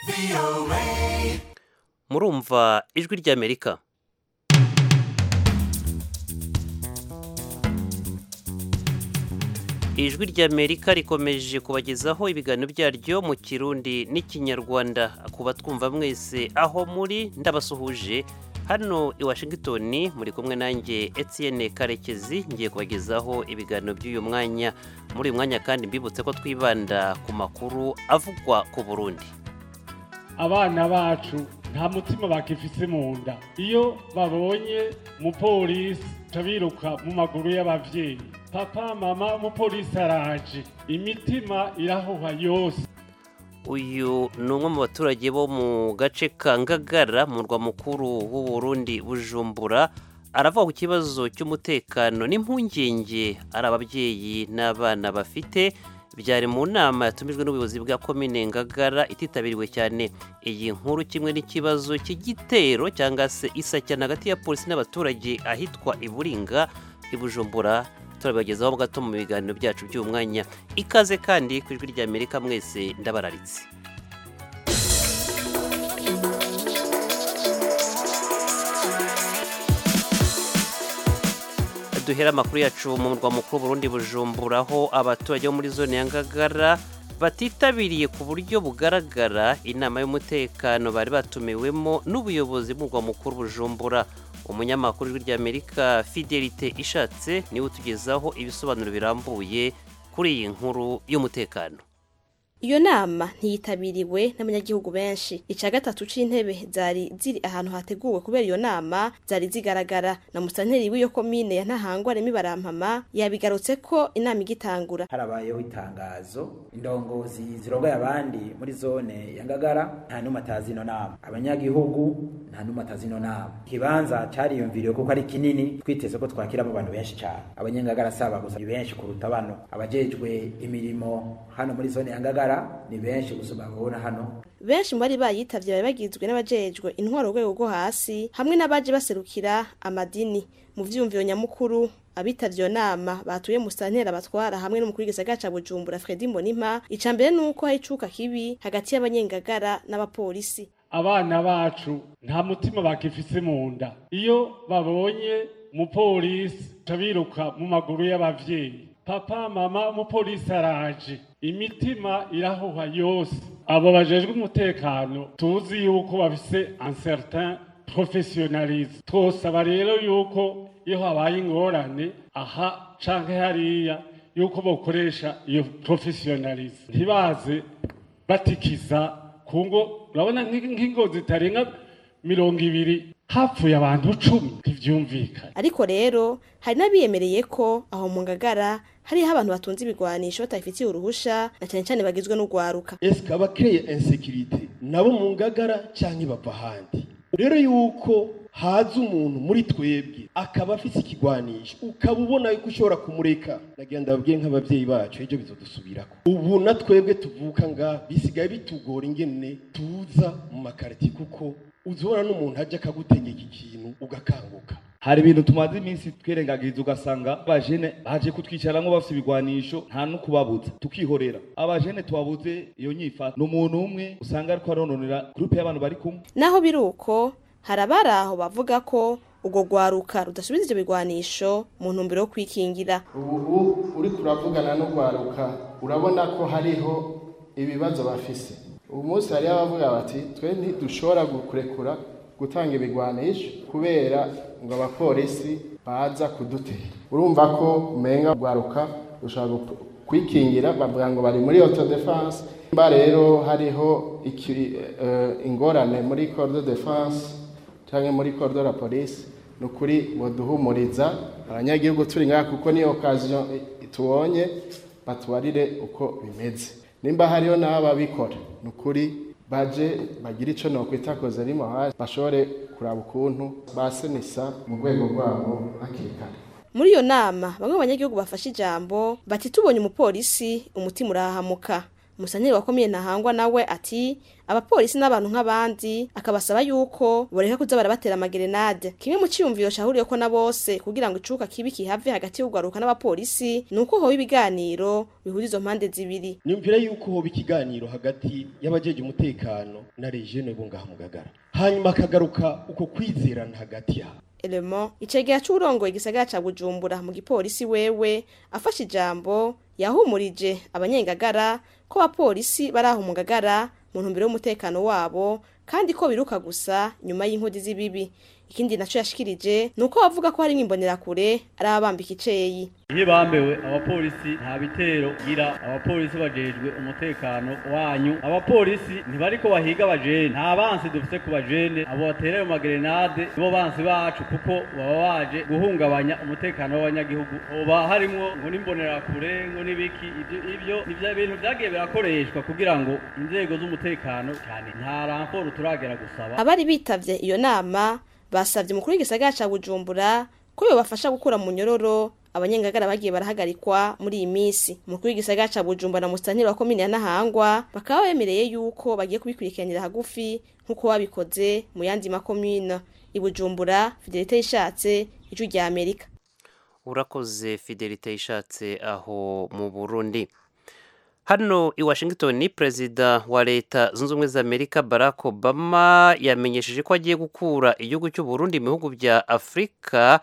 murumva ijwi ry'amerika ijwi ry'amerika rikomeje kubagezaho ibiganiro byaryo mu kirundi n'ikinyarwanda kuba twumva mwese aho muri ndabasuhuje hano i washington muri kumwe nanjye etienne karekezi ngiye kubagezaho ibiganiro by'uyu mwanya muri uyu mwanya kandi mbibutse ko twibanda ku makuru avugwa ku burundi abana bacu nta mutima bakifise mu nda iyo babonye umupolisi biruka mu maguru y'abavyeyi papa mama umupolisi araje imitima irahuha yose uyu ni umwe mu baturage bo mu gace ka ngagara mu murwa mukuru w'u Burundi bujumbura aravuga ku kibazo cy'umutekano n'impungenge ari ababyeyi n'abana bafite byari mu nama yatumijwe n'ubuyobozi bwa komine ngagara ititabiriwe cyane iyi nkuru kimwe n'ikibazo cy'igitero cyangwa se isacyana hagati ya polisi n'abaturage ahitwa iburinga ibujumbura turabibagezaho gato mu biganiro byacu by'uyu mwanya ikaze kandi ku ijwi ry'amerika mwese ndabararitse duhera amakuru yacu mu murwa mukuru Burundi bujumbura aho abaturage bo muri zone ya ngagara batitabiriye ku buryo bugaragara inama y'umutekano bari batumiwemo n'ubuyobozi bw'umurwa mukuru bujumbura umunyamakuru w'ijwi ry'amerika fidelite ishatse niwe utugezaho ibisobanuro birambuye kuri iyi nkuru y'umutekano iyo nama ntiyitabiriwe n'abanyagihugu benshi icya gatatu c'intebe zari ziri ahantu hateguwe kubera iyo nama zari zigaragara na musanteri w'iyo komine ya ntahangwa remi barampama yabigarutse ko inama igitangura harabayeho itangazo indongozi zirongoye abandi muri zone ya ngagara nta n'umwe atazi ino nama abanyagihugu nta n'umwe atazi ino nama ikibanza cariyumviriwe kuko ari kinini twiteze ko twakiramo abantu benshi cyane abanyangagara saba gusa ni benshi kuruta bano abajejwe imirimo hano muri zone ya ngagara ni benshi gusa babona hano benshi mu bari bayitavye bari bagizwe n'abajejwe intwaro urwego rwo hasi hamwe n'abaje baserukira amadini mu vyumviro nyamukuru abitavye iyo nama batuye mu santera batwara hamwe n'umukuru w'igisagara ca bujumbura fredi mbonimpa ica mbere nuko hari icuka kibi hagati y'abanyengagara n'abapolisi abana bacu nta mutima bakifise mu nda iyo babonye umupolisi biruka mu maguru y'abavyeyi papa mama umupolisi araje imitima irahuha yose abo bajejwe umutekano tuzi yuko bafise un certain professionnalisme twosaba rero yuko iyo habaye ingorane aha canke hariya yuko bokoresha iyo professionnalisme ntibaze batikiza kungo urabona nk'ingo zitarenga mirongo ibiri hapfuye abantu cumi ntivyumvikana ariko rero hari n'abiyemereye ko aho mu ngagara hariho abantu batunze ibigwanisho batabifitiye uruhusha na cyane cyane bagizwe n'urwaruka eske abakeye insekirite nabo mu ngagara canke bava ahandi rero yuko haza umuntu muri twebwe akaba afise ikigwanisho ukaba ubona yuko ushobora kumureka nagira ndababwiye nk'abavyeyi bacu ejo bizodusubirako ubu na twebwe tuvuka nga bisigaye bitugora ingene tuza mu makariti kuko uzibona n'umuntu ajya akagutegeka ikintu ugakanguka hari ibintu tumaze iminsi twirengagiriza ugasanga abajene baje kutwicaramwo bafite ibigwanisho nta no kubabuza tukihorera abajene tubabuze iyo nyifa ni umuntu umwe usanga ariko arononera gurupe y'abantu bari kumwe naho biri uko hari abari aho bavuga ko ubwo rwaruka rudasubiza ivyo bigwanisho mu ntumbero yo kwikingira ubu uri turavugana n'urwaruka urabona ko hariho ibibazo bafise ubu munsi hariho abavuga bati twe ntidushobora kurekura gutanga ibigwanisho kubera ngo abapolisi baza kudutera urumva ko umenga rwaruka rushobora kwikingira bavuga ngo bari muri autodefense mba rero hariho ingorane muri corps de defense cyangwa muri corps de la police ni ukuri duhumuriza abanyagihugu turi ngaha kuko niyo occasion tubonye batubarire uko bimeze nimba hariho n'ababikora ni ukuri baje bagira icyo nokwita koze rimo hasi bashobore kuraba ukuntu basenisa mu rwego rwabo hakiri kare muri iyo nama bamwe mu banyagihugu bafashe ijambo bati tubonye umupolisi umutima urahahamuka umusanire wa komine ntahangwa nawe ati abapolisi n'abantu nk'abandi akabasaba yuko boreka kuza barabatera amagerenade kimwe mu ciyumviro cahuriyeko na bose kugira ngo icuka kibi kihave hagati y'ugaruka n'abapolisi ni uko hoba ibiganiro bihuza izo mpande zibiri nimvira yuko hoba ikiganiro hagati y'abajeje umutekano na rejene bo ngaha mu Ngagara hanyuma akagaruka uko kwizerana hagati yabo elemo icegera c'urongoye igisagara ca bujumbura mu gipolisi wewe afashe ijambo yahumurije abanyengagara ko abapolisi bari aho mu ngagara mu ntumbero y'umutekano wabo kandi ko biruka gusa nyuma y'inkodi z'ibibi ikindi naco yashikirije ni uko bavuga ko hari n'imbonerakure ari abambika iceyi iyo bambewe abapolisi nta bitero gira abapolisi bajejwe umutekano wanyu abapolisi ntibariko bahiga abajene nta bansi dufise ku bajene abo batereye mu magerenade nibo bansi bacu kuko baba baje guhungabanya umutekano w'abanyagihugu hoba harimwo ngo n'imbonerakure ngo n'ibiki ivyo ivyo nivyo bintu vyagiye birakoreshwa kugira ngo inzego z'umutekano cyane nta ramforo turagera gusaba abari bitavye iyo nama basavye umukuru w'igisagara ca bujumbura ko yobafasha gukura mu nyororo abanyengagara bagiye barahagarikwa muri iyi minsi umukuru w'igisagara ca bujumbura na musitanteri wa komine ya nahangwa bakaba bemereye yuko bagiye kubikurikiranira hagufi nk'uko babikoze mu yandi makomine i bujumbura fidelite yishatse ijwi rya amerika urakoze fidelite ishatse aho mu burundi hano i washington perezida wa leta zunze ubumwe za amerika barack obama yamenyesheje ko agiye gukura igihugu cy'u Burundi mu bihugu bya afurika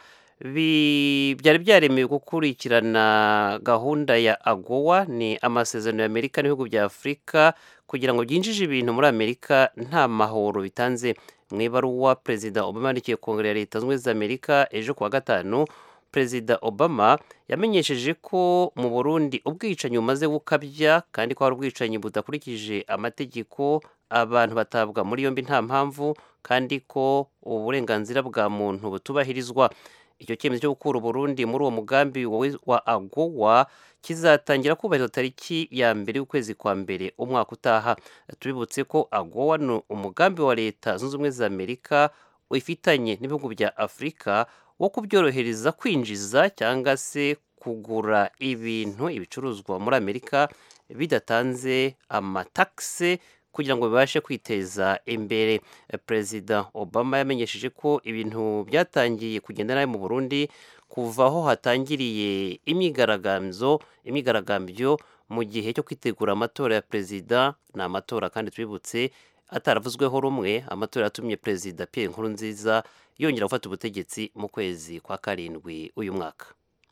bi- byari byaremewe gukurikirana gahunda ya agowa ni amasezerano ya amerika n'ibihugu bya afurika kugira ngo byinjije ibintu muri amerika nta mahoro bitanze mu ibaruwa perezida obama yandikiye kongere ya leta zunze ubumwe za amerika ejo kuwa gatanu perezida obama yamenyesheje ko mu burundi ubwicanyi bumaze gukabya kandi ko hari ubwicanyi budakurikije amategeko abantu batabwa muri yombi nta mpamvu kandi ko uburenganzira bwa muntu butubahirizwa icyo cyemezo cyo gukura uburundi muri uwo mugambi wa- wa agowa kizatangira kubahirizwa tariki ya mbere y'ukwezi kwa mbere umwaka utaha tubibutse ko agowa ni umugambi wa leta zunze ubumwe za amerika ifitanye n'ibihugu bya afurika wo kubyorohereza kwinjiza cyangwa se kugura ibintu ibicuruzwa muri amerika bidatanze amatakse kugira ngo bibashe kwiteza imbere perezida obama yamenyesheje ko ibintu byatangiye kugenda nabi mu burundi kuva aho hatangiriye imyigaragambyo imyigaragambyo mu gihe cyo kwitegura amatora ya perezida ni amatora kandi tubibutse ataravuzweho rumwe amatora yatumye perezida Pierre Nkurunziza yongera gufata ubutegetsi mu kwezi kwa karindwi uyu mwaka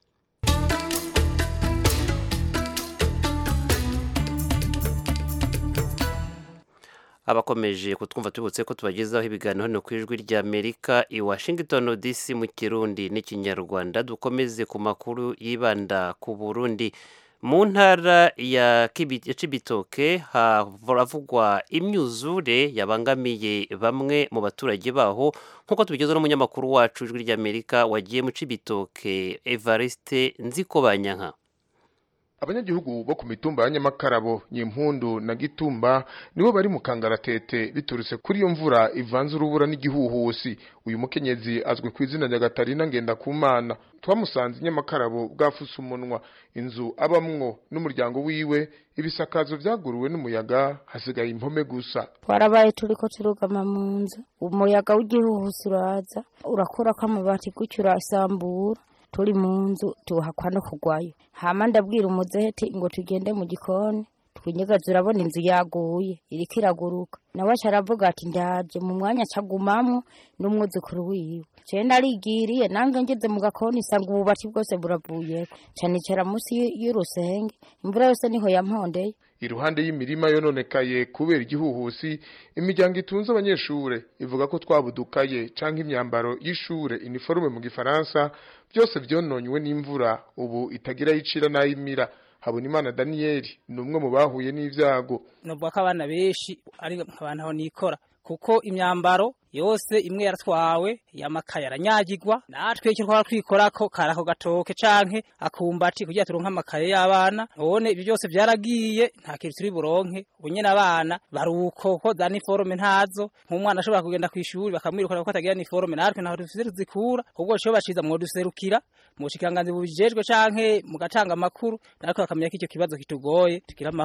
abakomeje kutwumva tubutse ko tubagezaho ibiganiro hano ku ijwi rya amerika i washington dc mu kirundi n'ikinyarwanda dukomeze ku makuru yibanda ku burundi mu ntara ya Kibi- ya cibitoke haravugwa imyuzure yabangamiye bamwe mu baturage baho nk'uko tubigezeho n'umunyamakuru wacu ijwi rya amerika wagiye mu cibitoke evariste nzikobanyanka abanyagihugu bo ku mitumba ya nyamakarabo nyimpundu na gitumba nibo bari mu kangaratete biturutse kuri iyo mvura ivanze urubura n'igihuhusi uyu mukenyezi azwi ku izina rya gatarina ngendakumana twamusanze i nyamakarabo bwafuse umunwa inzu abamwo n'umuryango wiwe ibisakazo vyaguruwe n'umuyaga hasigaye impome gusa twarabaye turiko turugama mu nzu umuyaga w'igihuhusi uraza urakurako amabati gutyo urasambura turi mu nzu tuhakwa no kugwayo hama ndabwira umuzeti ngo tugende mu gikoni twinyegaza urabona inzu yaguye iriko iraguruka nawe aca aravuga ati ndaje mu mwanya acagumamwo n'umwuzukuru wiwe jewe narigiriye nange ngeze mu gakoni nsanga ububati bwose buravuyeko ca nicara musi y- y'urusenge imvura yose niho yampondeye iruhande y'imirima yononekaye kubera igihuhusi imiryango itunze abanyeshure ivuga ko twabudukaye canke imyambaro y'ishure uniforme mu gifaransa byose vyononywe n'imvura ubu itagira yicira n'ayimira habonimana daniyeli ni umwe mu bahuye n'ivyago novuga ko abana benshi ari abantu aho nikora kuko imyambaro yose imwe yaratwawe yamakaye aranyagirwa natwe icyo twaba twikorako kari ako gatoke canke akumbati kugira turonke amakaye y'abana none ibyo byose vyaragiye nta kintu turi buronke ubu nyene abana baruko ko za niforome ntazo nk'umwana ashobora kugenda kw'ishuri bakamwirukana ko atagira niforome natwe ntaho dufise tuzikura ubwo cyo baciza mwoduserukira mu bushikiranganzi bubijejwe canke mugatanga amakuru natwe bakamenya ko icyo kibazo kitugoye tugira amahoro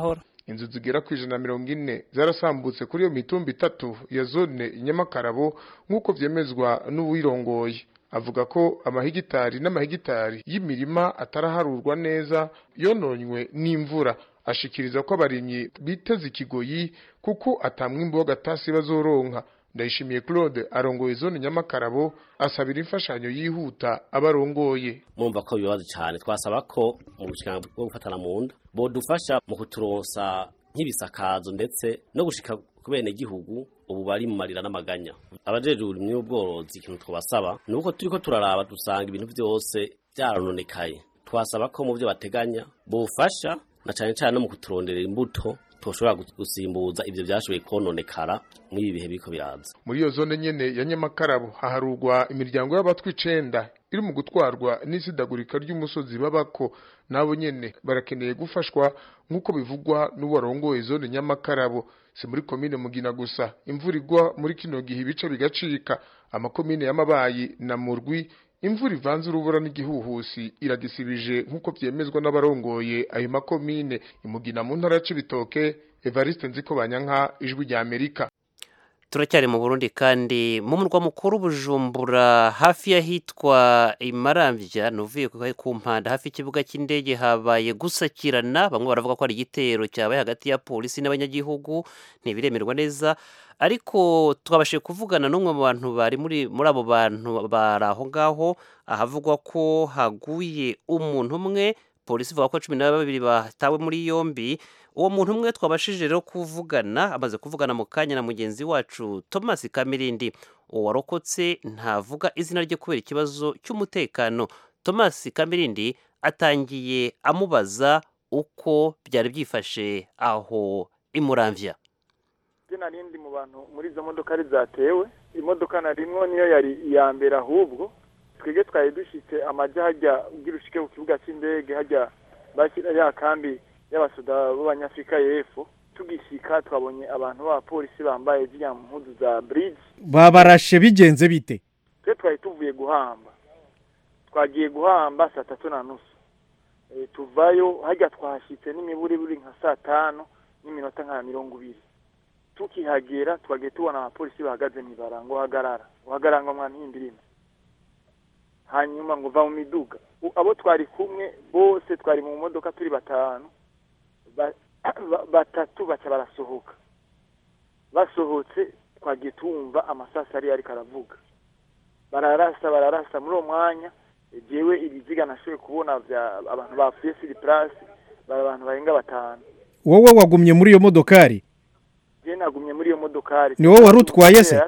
inzu zigera ku ijana na mirongo ine zarasambutse kuri iyo mitumba itatu ya zone nyamakarabo nk'uko vyemezwa n'uwirongoye avuga ko amahegitari n'amahegitari y'imirima ataraharurwa neza yononywe n'imvura ashikiriza ko abarimyi biteze ikigoyi kuko atamwimbo w'agatasi bazoronka ndayishimiye claude arongoye zone nyamakarabo asabira imfashanyo yihuta abarongoye mumva ko bibabaza cyane twasaba ko mu bushikiranganji bwo gufatana mu nda bodufasha mu kuturonsa nk'ibisakazo ndetse no gushika ku bene gihugu ubu bari mu marira n'amaganya abajejwe uburimyi n'ubworozi ikintu twabasaba ni uko turiko turaraba dusanga ibintu vyose vyarononekaye twasaba ko mu vyo bateganya bofasha na cane cane no mu kuturonderera imbuto toshobora gusimbuza ivyo vyashoboye kononekara muri ibi bihe biriko biraza muri iyo zone nyene ya nyamakarabo haharurwa imiryango y'abatwi icenda iri mu gutwarwa n'isidagurika ry'umusozi babako nabo nyene barakeneye gufashwa nk'uko bivugwa n'uwarongoye zone nyamakarabo si muri komine mugina gusa imvura igwa muri kino gihe ibice bigacika amakomine y'amabayi na murwi imvura ivanze urubura n'igihuhusi iragisibije nk'uko vyemezwa n'abarongoye ayo makomine imugina mu ntara ya cibitoke evariste nziko banyanka ijwi rya amerika turacyari mu burundi kandi mu murwa mukuru bujumbura hafi y'ahitwa imarambya nuvuye ku mpanda hafi y'ikibuga cy'indege habaye gusakirana bamwe baravuga ko ari igitero cyabaye hagati ya polisi n'abanyagihugu ntibiremerwa neza ariko twabashije kuvugana n'umwe mu bantu bari muri muri abo bantu bari aho ngaho ahavugwa ko haguye umuntu umwe polisi ivuga ko cumi na babiri batawe muri yombi uwo muntu umwe twabashije rero kuvugana amaze kuvugana mu kanya na mugenzi wacu thomas kamirindi uwo warokotse ntavuga izina rye kubera ikibazo cy'umutekano thomas kamirindi atangiye amubaza uko byari byifashe aho imuramvya narindi mu bantu muri izo modoka ari zatewe imodoka narimwo niyo yari iya mbere ahubwo twebwe twari dushyitse amajya hajya ubwira ushike ku kibuga cy'indege hajya bashyira ya kambi y'abasoda b'abanyafurika y'epfo tugishyika twabonye abantu b'abapolisi bambaye ziriya mpuzu za bridge babarashe bigenze bite twe twari tuvuye guhamba twagiye guhamba saa tatu na nusu tuvayo hajya twahashyitse n'imiburiburi nka saa tanu n'iminota nka mirongo ibiri tukihagera twagiye tubona abapolisi bahagaze mu ibara ngo hagarara uhagarara ngo mwantindirime hanyuma ngo va mu miduga abo twari kumwe bose twari mu modoka turi batanu batatu baca barasohoka basohotse twagiye tumva amasasi ari ariko aravuga bararasa bararasa muri uwo mwanya jewe ibiziga nashoboye kubona abantu bapfuye siri purasi bari abantu barenga batanu wowe wagumye muri iyo modokari je nagumye muri iyo modokari ni wowe wari utwaye se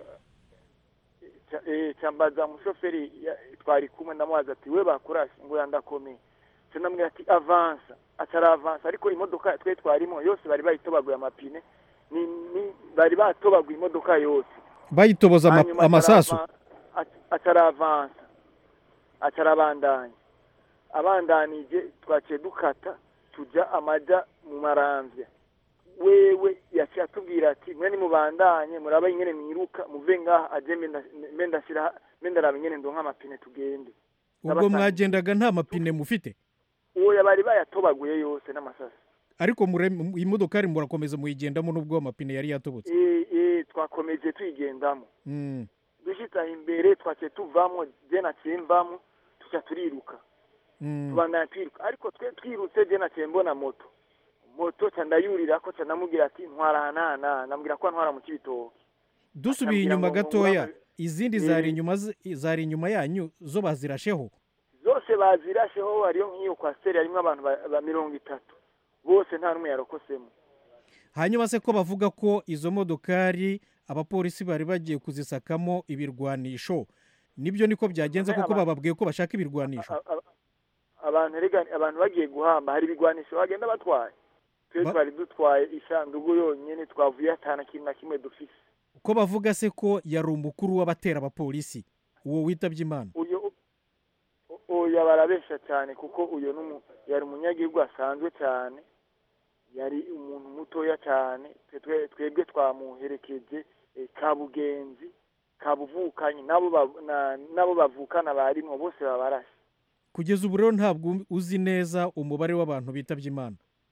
cyambaza umushoferi twari kumwe ndamubaza ati we bakurashe ngo yandakomeye cyo ndamubwira ati avansa atari avansa ariko imodoka twe twarimo yose bari bayitobaguye amapine ni ni bari batobaguye imodoka yose bayitoboza amasasu atari avansa atari abandanya abandanije twaciye dukata tujya amajya mu marambya wewe yaciye atubwira ati mwe nimubandanye muraba ingene mwiruka muve ngaha aje mbe ndashyira mbe ndaraba ingene ndonka amapine tugende ubwo mwagendaga nta mapine mufite uwo bari bayatobaguye yose n'amasasi ariko imodokari murakomeza muyigendamo n'ubwo amapine yari yatobotse twakomeje tuyigendamo dushyitse aho imbere twaciye tuvamo je naciye mvamo tuca turiruka tubandanya twiruka ariko twe twirutse je naciye mbona moto moto ca ndayurira ko ca ndamubwira ati ntwara hanana ndamubwira ko ntwara mu kibitoki dusubiye inyuma gatoya izindi zari inyuma zari inyuma yanyu zo bazirasheho zose bazirasheho hariyo nk'iyo kwasiteri harimo abantu ba mirongo itatu bose nta n'umwe yarokosemo hanyuma se ko bavuga ko izo modokari abapolisi bari bagiye kuzisakamo ibirwanisho nibyo niko byagenze kuko bababwiye ko bashaka ibirwanisho abantu abantu bagiye guhamba hari ibigwanisho bagenda batwaye twe twari dutwaye isanduku yonyine twavuye atana kimwe na kimwe dufise ko bavuga se ko yari umukuru w'abatera abapolisi uwo witabye imana uyu barabesha cyane kuko uyu yari umunyagihugu asanzwe cyane yari umuntu mutoya cyane twebwe twamuherekeje kabugenzi kabuvukanye nabo bavukana barimo bose babarashe kugeza ubu rero ntabwo uzi neza umubare w'abantu bitabye imana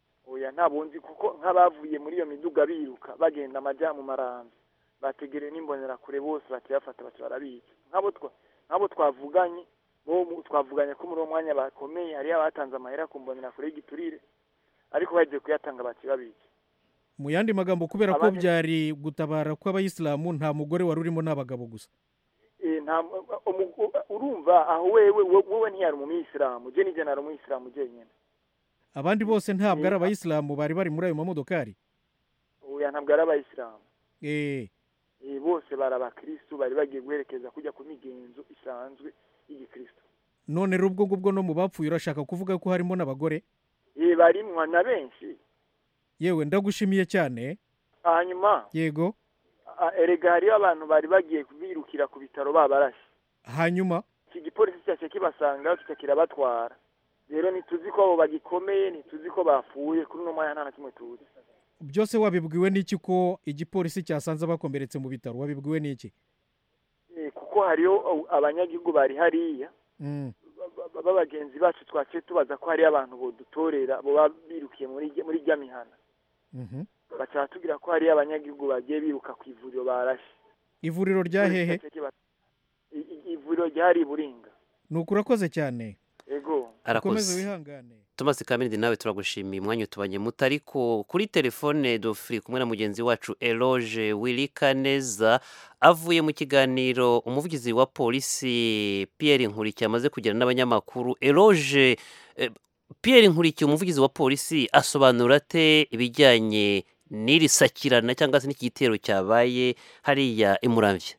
oya ntabunzi kuko nk'abavuye muri iyo miduga biruka bagenda amajya mu marambi bategereye n'imbonerakure bose bakibafata baca barabica nk'abo twa nk'abo twavuganye bo mu- twavuganye ko muri uwo mwanya bakomeye hariyo abatanze amahera ku mbonerakure y'igiturire ariko bagiye kuyatanga baca babica mu yandi magambo kubera ko Abandi- byari gutabara kw'abayisilamu nta mugore wari urimo n'abagabo gusa Eh, nta umu- u- urumva aho wewe wo- wowe ntiyari umuyisilamu je nije nari umuyisilamu jenyine abandi bose ntabwo ari abayisilamu bari bari muri ayo mamodokari oya ntabwo ari abayisilamu eh Eh, bose bari abakristu bari bagiye guherekeza kujya ku migenzo isanzwe y'igikristu none rero ubwo ngubwo no mu bapfuye urashaka kuvuga ko harimo n'abagore Eh, barimwa na benshi yewe ndagushimiye cyane hanyuma yego a- erega hariyo abantu bari bagiye birukira ku bitaro babarashe hanyuma iki gipolisi cyaje kibasanga kica kirabatwara rero ntituzi ko abo bagikomeye ntituzi ko bapfuye kuri uno mwanya nta na kimwe tuzi byose wabibwiwe n'iki ko igipolisi cyasanze bakomeretse mu bitaro wabibwiwe n'iki Eh, kuko hariyo uh, abanyagihugu bari hariya Mm. ba- ba- b'abagenzi bacu twaciye tubaza ko hariyo abantu bodutorera boba birukiye muri rya- muri rya mihana Mhm. baca batubwira ko hariyo abanyagihugu bagiye biruka ku ivuriro barashe ivuriro rya hehe Igipolisi kiba- i- i- ivuriro ryari i buringa ni ukurakoze cyane ego ukomeze arakoze wihangane Thomas Kamirindi nawe turagushimiye umwanya utubanye muto ariko kuri telefone dofiri kumwe na mugenzi wacu Eloge Wilikaneza avuye mu kiganiro umuvugizi wa polisi Pierre Nkurikiye amaze kugirana n'abanyamakuru Eloge eh, Pierre Nkurikiye umuvugizi wa polisi asobanura ate ibijyanye n'iri sakirana cyangwa se n'iki gitero cyabaye hariya i Muramvya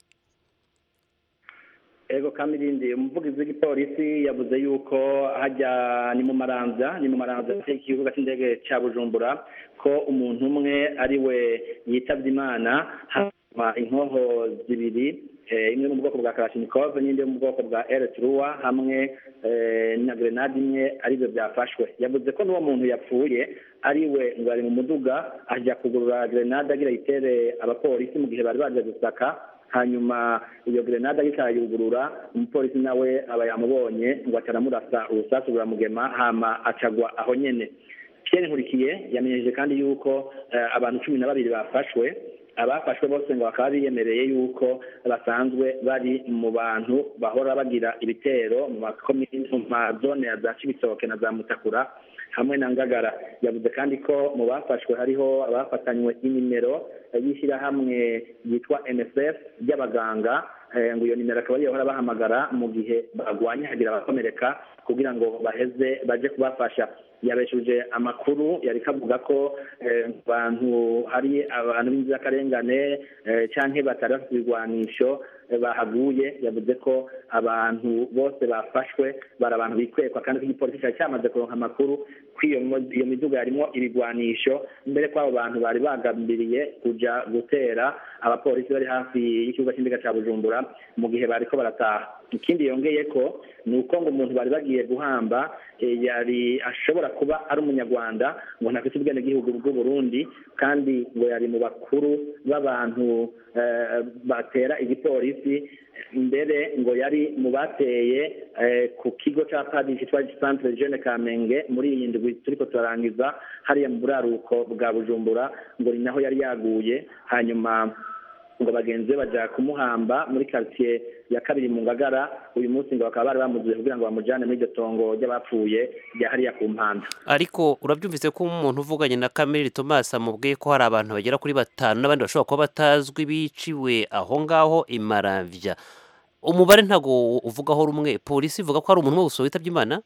ego kamirindi umuvugizi w'igipolisi yavuze yuko hajya ni mu maranza ni mu maranza ikibuga cy'indege cya bujumbura ko umuntu umwe ari we yitabye imana hanyuma inkoho zibiri eh, imwe mu bwoko bwa karashinikov n'indi yo mu bwoko bwa eretruwa hamwe eh, na grenade imwe aribyo byafashwe yavuze ko n'uwo muntu yapfuye ari we ngo ari mu muduga ajya kugurura grenade agira yitere abapolisi mu gihe bari baje gusaka hanyuma iyo grenade ariko arayugurura umupolisi nawe aba yamubonye ngo aca aramurasa urusasu ruramugema hama acagwa aho nyene Pierre Nkurikiye yamenyesheje kandi yuko eh, abantu cumi na babiri bafashwe abafashwe bose ngo bakaba biyemereye yuko basanzwe bari mu bantu bahora bagira ibitero mu makomini mu mazone ya za Cibitoke na za Mutakura hamwe na Ngagara yavuze kandi ko mu bafashwe hariho abafatanywe inimero y'ishyirahamwe yitwa NSF ry'abaganga eh, ngo iyo nimero akaba ariyo bahora bahamagara mu gihe bagwanye hagira abakomereka kugira ngo baheze baje kubafasha yabeshuje amakuru yari kavuga ko eh, abantu hari abantu b'inzirakarengane eh, canke batari bafite ibigwanisho eh, bahaguye yavuze ko abantu bose bafashwe bari abantu bikwekwa kandi ko igipolisi cyari cyamaze kuronka amakuru ko iyo mo- iyo miduga yarimo ibigwanisho mbere ko abo bantu bari bagambiriye kuja gutera abapolisi bari hafi y'ikibuga cy'indege cya bujumbura mu gihe bariko barataha ikindi yongeye ko ni uko ngo umuntu bari bagiye guhamba eh, yari ashobora kuba ari umunyarwanda ngo ntafite ubwenegihugu bw'u Burundi kandi ngo yari mu bakuru b'abantu eh, batera igipolisi mbere ngo yari mu bateye eh, ku kigo cya padiri cyitwa centre jeune kamenge muri iyi ndwi turiko turarangiza hariya mu buraruko bwa bujumbura ngo ni naho yari yaguye hanyuma ngo bagenzi be baja kumuhamba muri quartier ya kabiri mu ngagara uyu munsi ngo bakaba bari bamuzuye kugira ngo bamujane muri iryo tongo ry'abapfuye rya hariya ku mpanda ariko urabyumvise ko umuntu uvuganye na Kamili Thomas amubwiye ko hari abantu bagera kuri batanu n'abandi bashobora kuba batazwi biciwe aho ngaho i Maramvya umubare ntago uvugaho rumwe polisi ivuga ko hari umuntu umwe gusa witabye imana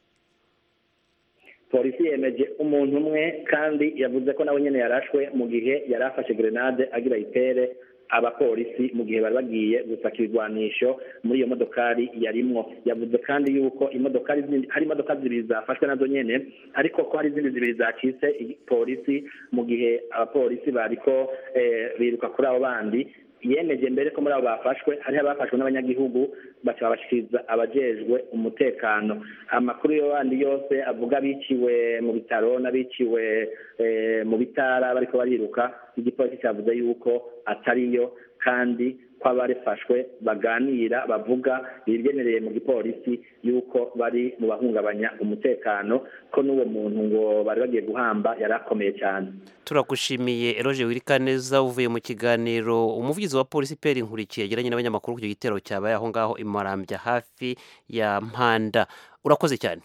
polisi yemeje umuntu umwe kandi yavuze ko nawe nyene yarashwe mu gihe yari afashe grenade agira itere abapolisi mu gihe bari bagiye gusaka ibigwanisho muri iyo modokari yarimwo yavuze kandi yuko imodokari zindi hari imodoka zibiri zafashwe nazo nyene ariko ko hari izindi zibiri zacitse polisi mu gihe abapolisi bariko eh, biruka kuri abo bandi yemeje mbere ko muri abo bafashwe hariho abafashwe n'abanyagihugu baca babashikiriza abajejwe umutekano amakuru yo yandi yose avuga biciwe mu bitaro n'abiciwe eh, mu bitara bariko bariruka igipolisi cyavuze yuko atariyo kandi ko abarifashwe baganira bavuga bigenereye mu gipolisi yuko bari mu bahungabanya umutekano ko n'uwo muntu ngo bari bagiye guhamba yari akomeye cyane turagushimiye eroge wirikaneza uvuye mu kiganiro umuvugizi wa polisi peri nkurikiye yagiranye n'abanyamakuru ku gitero cyabaye aho ngaho i marambya hafi ya mpanda urakoze cyane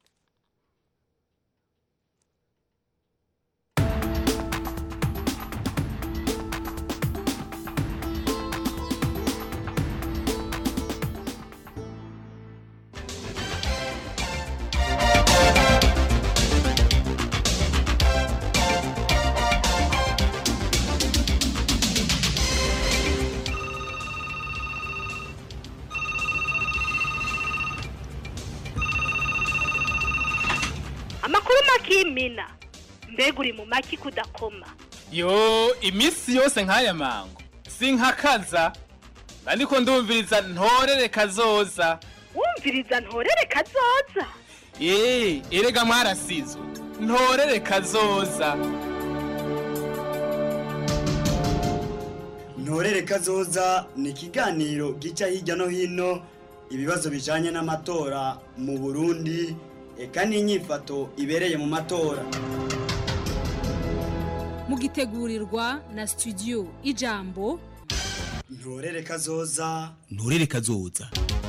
amakuru makimina mbega uri mu maki kudakoma yo iminsi yose nk'aya mango sinkakaza ariko ndumviriza ntorere kazoza wumviriza ntorere kazoza eee erega mwarasizwe ntorere kazoza ntorere kazoza ni ikiganiro gica hirya no hino ibibazo bijanye n'amatora mu burundi eka n'inyifato ibereye mu matora mugitegurirwa na studio ijambo ntorere kazoza nturere kazoza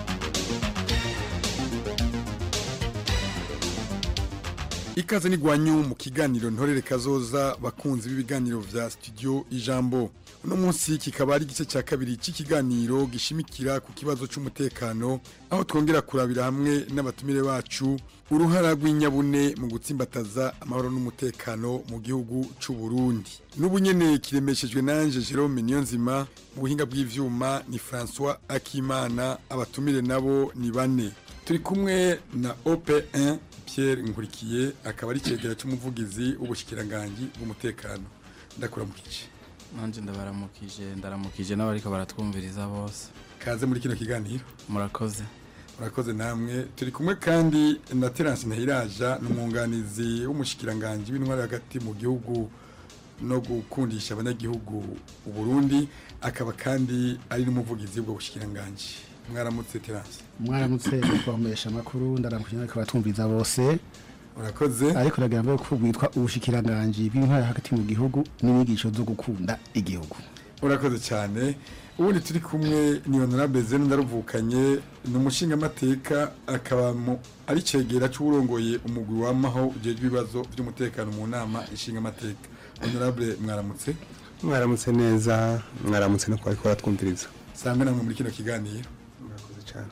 ikaze n'igwanyu mu kiganiro ntorere kazoza bakunzi b'ibiganiro vya studio ijambo uno munsi kikaba ari igice cya kabiri cy'ikiganiro gishimikira ku kibazo cy'umutekano aho twongera kurabira hamwe n'abatumire bacu uruhara rw'inyabune mu gutsimbataza amahoro n'umutekano mu gihugu cy'u Burundi n'ubu nyene kiremeshejwe nanje Jerome Niyonzima mu buhinga bw'ivyuma ni François Akimana abatumire nabo ni bane turi kumwe na OP1 Pierre Nkurikiye akaba ari cegera cy'umuvugizi w'ubushikiranganje bw'umutekano ndakuramukije nanje ndabaramukije ndaramukije n'abariko baratwumviriza bose kaze muri kino kiganiro murakoze murakoze namwe turi kumwe kandi na Terence Ntahiraja n'umwunganizi w'umushikiranganje w'intwari hagati mu gihugu no gukundisha abanyagihugu u Burundi akaba kandi ari n'umuvugizi w'ubwo bushikiranganje mwaramutse Terence mwaramutse twamesha amakuru ndaramukije n'abako batumviriza bose urakoze ariko uragira ngo ko bwitwa ubushikiranganje bw'intwari hagati mu gihugu n'inyigisho zo gukunda igihugu urakoze cyane ubundi turi kumwe ni honorable zeno ndaruvukanye ni umushingamateka akaba ari cegera cy'uburongoye umugwi w'amaho ujejwe ibibazo by'umutekano mu nama ishingamateka honorable mwaramutse mwaramutse neza mwaramutse no kwari twumviriza sangwe namwe muri kino kiganiro murakoze cyane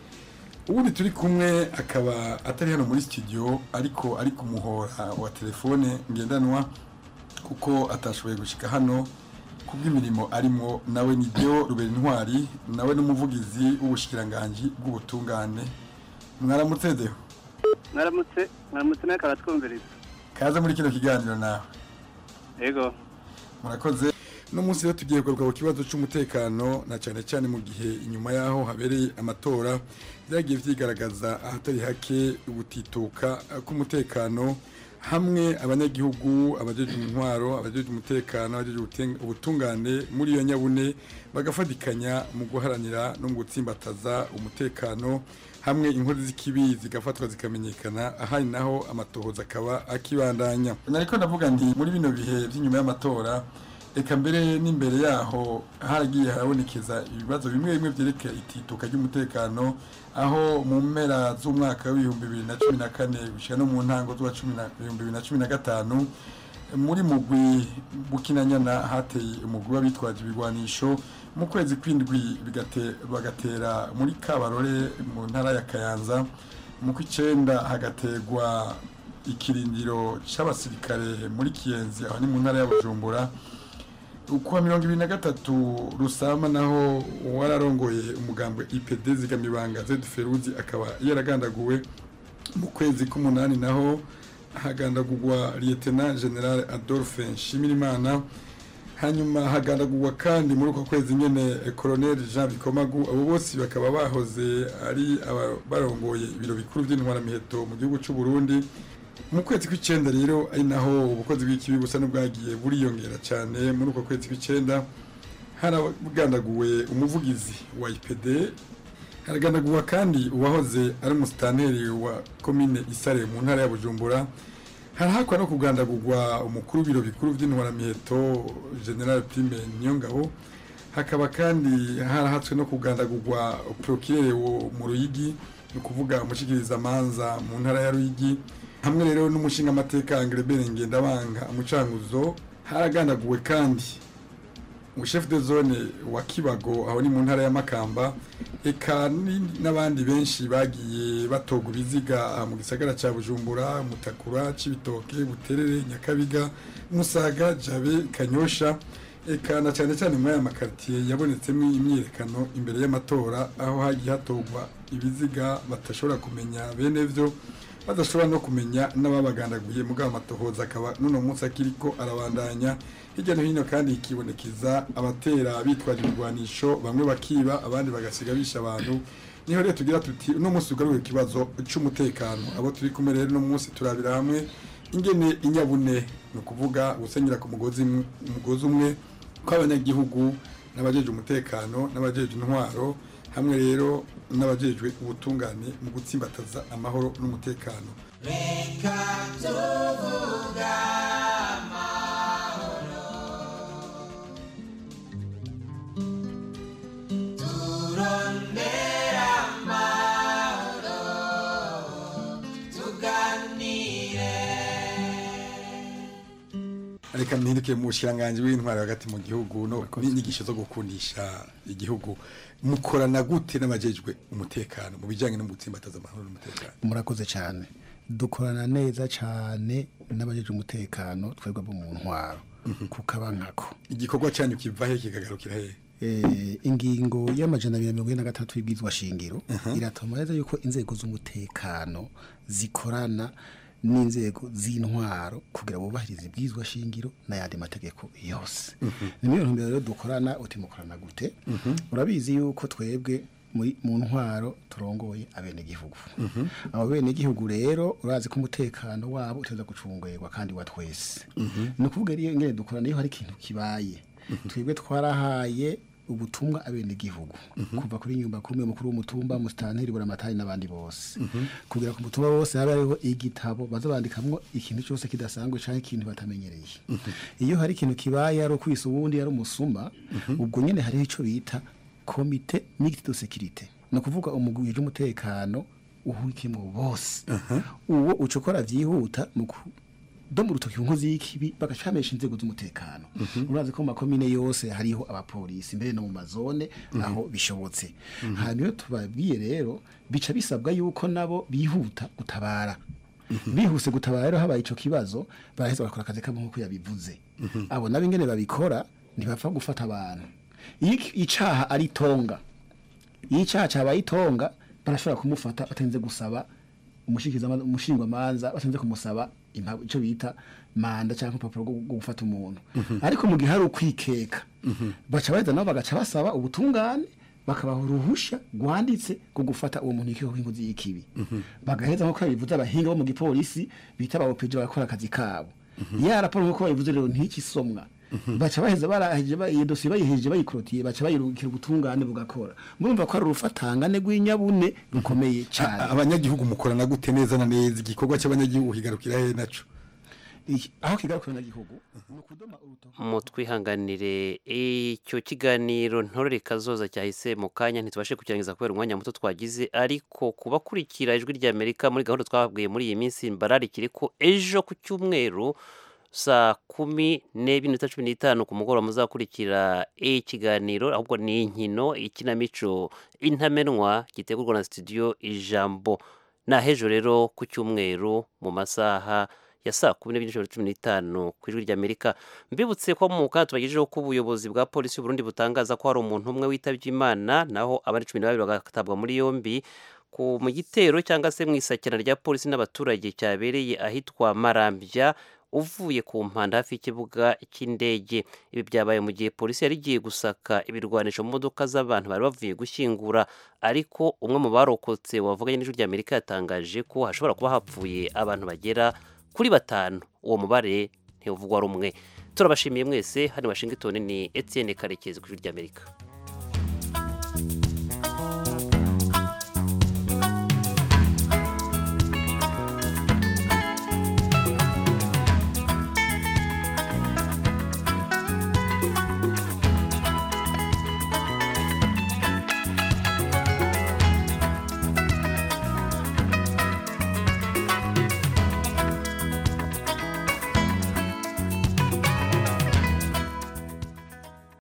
ubundi turi kumwe akaba atari hano muri studio ariko ari ku muhora wa telefone ngendanwa kuko atashoboye gushika hano kubw'imirimo arimo nawe ni byo rubera intwari nawe n'umuvugizi w'ubushikiranganje bw'ubutungane mwaramutse deho mwaramutse mwaramutse nawe karatwumviriza kaza muri kino kiganiro nawe yego murakoze no munsi rero tugiye kugaruka ku kibazo cy'umutekano na cyane cyane mu gihe inyuma yaho habereye amatora byagiye vyigaragaza ahatari hake gutituka k'umutekano hamwe abanyagihugu abajeje intwaro abajeje umutekano abajeje ubutungane muri iyo nyabune bagafatikanya mu guharanira no mu gutsimbataza umutekano hamwe inkozi z'ikibi zigafatwa zikamenyekana ahari naho amatohoza akaba akibandanya nariko ndavuga nti muri bino bihe by'inyuma y'amatora eka mbere n'imbere yaho haragiye harabonekeza ibibazo bimwe bimwe byerekeye itituka ry'umutekano aho mu mpera z'umwaka w'ibihumbi bibiri na cumi na kane gushyira no mu ntango z'ibihumbi bibiri na cumi na gatanu muri mugwi bukinanyana hateye umugwi w'abitwaje ibigwanisho mu kwezi kw'indwi bagatera muri kabarore mu ntara ya kayanza mu kw'icenda hagategwa ikirindiro c'abasirikare muri kiyenzi aho ni mu ntara ya bujumbura kuwa mirongo ibiri na gatatu rusama naho wararongoye umugambwe ipd zigamibanga zed feruzi akaba yaragandaguwe mu kwezi k'umunani naho hagandagurwa lieutenant general adolphe nshimirimana hanyuma hagandagurwa kandi muri uko kwezi nyene colonel jean bikomagu abo bose bakaba bahoze ari barongoye ibiro bikuru by'intwaramiheto mu gihugu cy'u burundi mu kwezi kw'icyenda rero ari naho ubukozi bw'ikibi busa n'ubwagiye buriyongera cyane muri uko kwezi kw'icyenda haragandaguwe umuvugizi wa ipd haragandaguwe kandi uwahoze ari umusitanteri wa komine isare mu ntara ya bujumbura harahakwa no kugandagurwa umukuru w'ibiro bikuru by'intwaramiheto general prime niyongabo hakaba kandi harahatswe no kugandagurwa procureur wo mu ruyigi ni ukuvuga umushikirizamanza mu ntara ya ruyigi hamwe rero n'umushinga amateka Angrebere Ngendabanga umucanguzo haragandaguwe kandi chef de zone wa Kibago aho ni mu ntara ya Makamba eka ni- n'abandi benshi bagiye batoga ibiziga mu gisagara ca Bujumbura Mutakura Cibitoke Buterere Nyakabiga Musaga Jabe Kanyosha eka na cyane cyane muri aya makartier yabonetsemo imyiyerekano imbere y'amatora aho hagiye hatogwa ibiziga batashobora kumenya bene vyo badashobora no kumenya n'ababagandaguye mugabo amatohoza akaba n'uno munsi akiriko arabandanya hirya no hino kandi ikibonekeza abatera bitwaje ibigwanisho bamwe bakiba abandi bagasiga bisha abantu niho rero tugira tuti uno munsi ugaruye ikibazo c'umutekano abo turi kumwe rero uno munsi turabira hamwe ingene inyabune ni ukuvuga gusenyera ku mugozi umwe- umugozi umwe kw'abanyagihugu n'abajeje umutekano n'abajeje intwaro hamwe rero n'abajejwe ubutungane mu gutsimbataza amahoro n'umutekano reka tuvuga amahoro turondera amahoro tuganire reka mpinduke mu bushiranganji w'intwaro hagati mu gihugu no n'inyigisho zo gukundisha igihugu mukorana gute n'abajejwe umutekano mu bijyanye no gutsimbataza amahoro n'umutekano murakoze cyane dukorana neza cyane n'abajeje umutekano twebwe bo mu ntwaro kukaba nkako igikorwa cyanyu kiva he kikagarukira he Eh, ingingo y'amajana abiri na mirongo ine na gatandatu y'ibwirizwa shingiro iratuma neza yuko inzego z'umutekano zikorana n'inzego z'intwaro kugira bubahirize ibwirizwa shingiro n'ayandi mategeko yose ni muri iyo ntumbero rero dukorana uti mukorana gute urabizi yuko twebwe muri mu ntwaro turongoye abenegihugu abo benegihugu rero urazi ko umutekano wabo uteza gucungurwa kandi wa twese ni ukuvuga rero ingene dukorana iyo hari ikintu kibaye twebwe twarahaye ubutumwa abenegihugu kuva kuri nyumba kumi mukuru w'umutumba musitanteri buramatari n'abandi bose kugira ku mutumba bose habe hariho igitabo baza bandikamwo ikintu cyose kidasanzwe canke ikintu batamenyereye iyo hari ikintu kibaye ari ukwisa uwundi ari umusuma ubwo nyene hariho ico bita komite mixte de sécurité ni ukuvuga umugwi w'umutekano uhurikiyemwo bose uwo uca ukora vyihuta mu ku- do mu rutoki nkozi y'ikibi bagacamisha inzego z'umutekano urazi ko mu makomine yose hariho abapolisi mbere no mu mazone aho bishobotse hanyuma iyo tubabwiye rero bica bisabwa yuko nabo bihuta gutabara bihuse gutabara rero habaye ico kibazo baraheza bagakora akazi kabo nk'uko yabivuze abo nabo ingene babikora ntibapfa gufata abantu iyo iki- icaha ari tonga iyo icyaha cyabaye itonga barashobora kumufata batenze gusaba umushikiriza- umushingwamanza batenze kumusaba impapuro icyo bita manda cyangwa urupapuro rwo rwo gufata umuntu ariko mu gihe hari ukwikeka baca baheza nabo bagaca basaba ubutungane bakabaha uruhusha rwanditse rwo gufata uwo muntu y'ikiho nk'inkozi y'ikibi bagaheza nk'uko bivuze abahinga bo mu gipolisi bita aba opeje bagakora akazi kabo ya raporo nk'uko babivuze rero ntikisomwa baca baheza baraheje ba- iyo dosiye bayiheje bayikorotiye baca bayirungikira ubutungane bugakora murumva ko ari urufatangane rw'inyabune rukomeye cyane A- abanyagihugu mukorana gute neza na neza igikorwa cy'abanyagihugu kigarukira he naco Iki- aho kigarukira na gihugu mutwihanganire icyo kiganiro ntorere kazoza cyahise mu kanya ntitubashe kukirangiza kubera umwanya muto twagize ariko kubakurikira ijwi ry'amerika muri gahunda twababwiye muri iyi minsi mbararikire ko ejo ku cyumweru saa kumi n'ebyiri n'iminota cumi n'itanu ku mugoroba muzakurikira ikiganiro ahubwo ni inkino ikinamico intamenwa gitegurwa na studio ijambo ni ahejo rero ku cyumweru mu masaha ya saa kumi n'ebyiri n'ijoro cumi n'itanu ku ijwi ry'amerika mbibutse ko mu kanya tubagejejeho ko ubuyobozi bwa polisi y'uburundi butangaza ko hari umuntu umwe witabye imana naho abandi cumi na babiri bagatabwa muri yombi ku mu gitero cyangwa se mu isakirana rya polisi n'abaturage cyabereye ahitwa marambya uvuye ku mpanda hafi y'ikibuga cy'indege ibi byabaye mu gihe polisi yari igiye gusaka ibirwanisho mu modoka z'abantu bari bavuye gushyingura ariko umwe mu barokotse wavuganye n'ijwi ry'amerika yatangaje ko hashobora kuba hapfuye abantu bagera kuri batanu uwo mubare ntivugwa rumwe turabashimiye mwese hano washington ni etienne karekezi ku ijwi ry'amerika